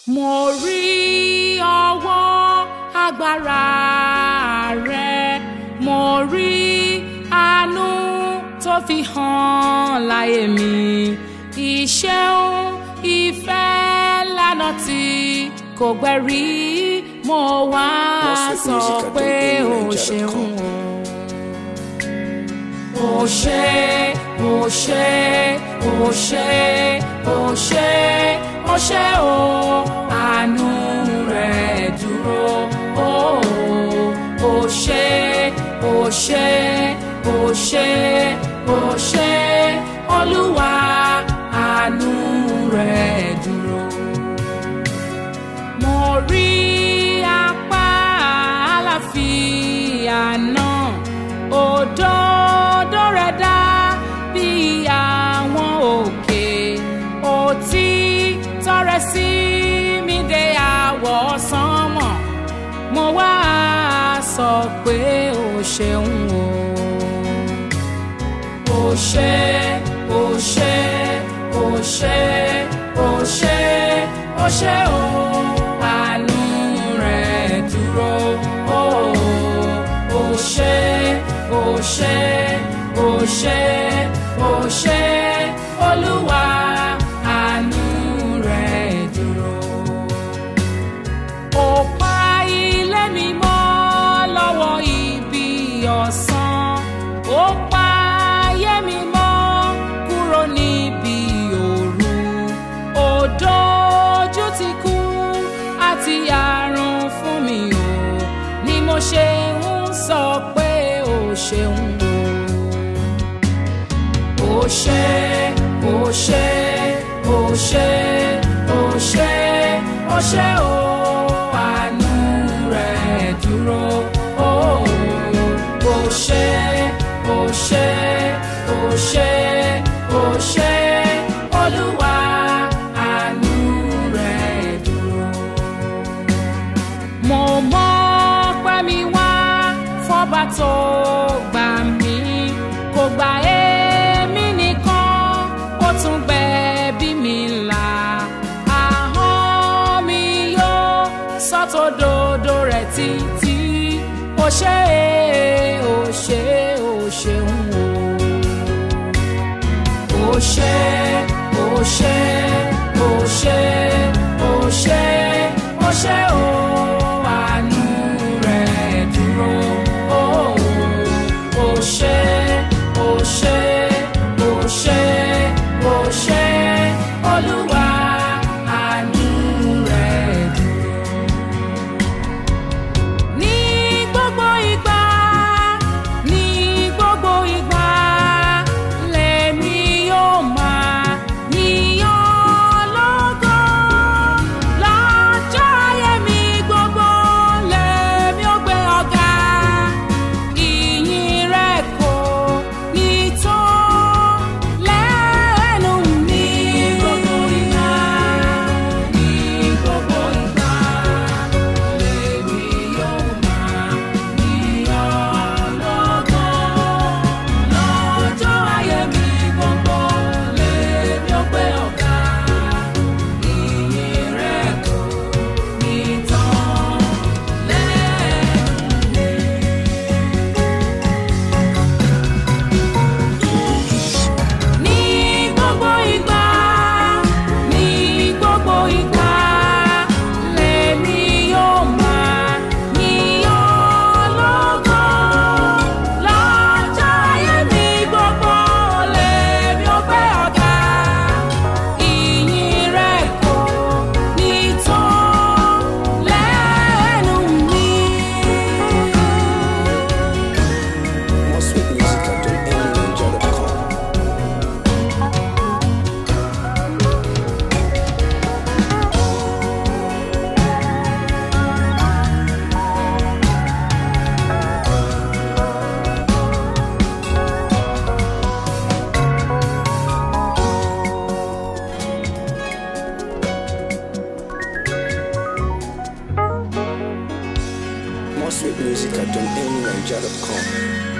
mo rí ọwọ́ agbára rẹ mo rí àánú tó fi hàn láyé mi ìṣeun ìfẹ́ lánà tí kò gbẹ̀rí mo wá sọ pé o ṣeun o o ṣé o ṣé o ṣé o ṣé o ṣé o àánú rẹ dúró o o ṣé o ṣé o ṣé o ṣé olúwa àánú rẹ dúró. mo rí apá àlàáfíà náà òdodo rẹ̀ dá bí àwọn òkè òtítọ́ rẹ̀ sí mi dé àwọ̀ sánmọ̀ mo wá sọ pé o ṣeun o o ṣé o ṣé o ṣé o ṣé o ṣé o àánú rẹ̀ dúró o o ṣé o ṣé o ṣé o ṣé olúwa àánú rẹ̀ dúró. ó pa ilé mi mọ́ lọ́wọ́ ibi ọ̀sán ó pa ayé mi mọ́ kúrò níbi òru ó dojú ti kú àti àrùn fún mi o ni mo ṣe ń sọ pé o ṣeun o o ṣé o ṣé o ṣé o ṣé o ṣé o àánú rẹ̀ dúró o o ṣé o ṣé o ṣé o ṣé olúwa àánú rẹ̀ dúró mo mọ pé mi wá fọba tó gbà mí kò gbà èmi nìkan ó tún gbẹ̀bí mi là ahọ́n mi yóò sọ́tòdodo rẹ̀ títí ó ṣé ó ṣé ó ṣeun o ó ṣé ó ṣé ó ṣé ó ṣé ó ṣé o àánú rẹ̀ dúró o ó ṣé ó ṣé ó ṣé ó ṣé olúwa àánú rẹ̀ dúró. ní gbogbo ìgbà ní gbogbo ìgbà lèmi yóò máa yíyan lógo lọ́jọ́ ayé mi gbogbo lèmi ó gbé ọ̀gá ìyìn rẹ̀ kò ní tán lẹ́nu mi. gbogbo ìgbà ní gbogbo ìgbà lèmi yóò máa yíyan lógo lọ́jọ́ ayé mi gbogbo lèmi ó gbé ọ̀gá ìyìn rẹ̀ kò ní tán lẹ́nu mi. ní gbogbo ìgbà ní gbogbo ìgbà lèmi yóò máa yíyan lógo lọ́jọ́ ayé mi gbogbo lèmi ó gbé ọ̀gá ìyìn rẹ̀ kò ní tán lẹ́nu mi. More sweet music at don'tendninja.com. More sweet music at don'tendninja.com.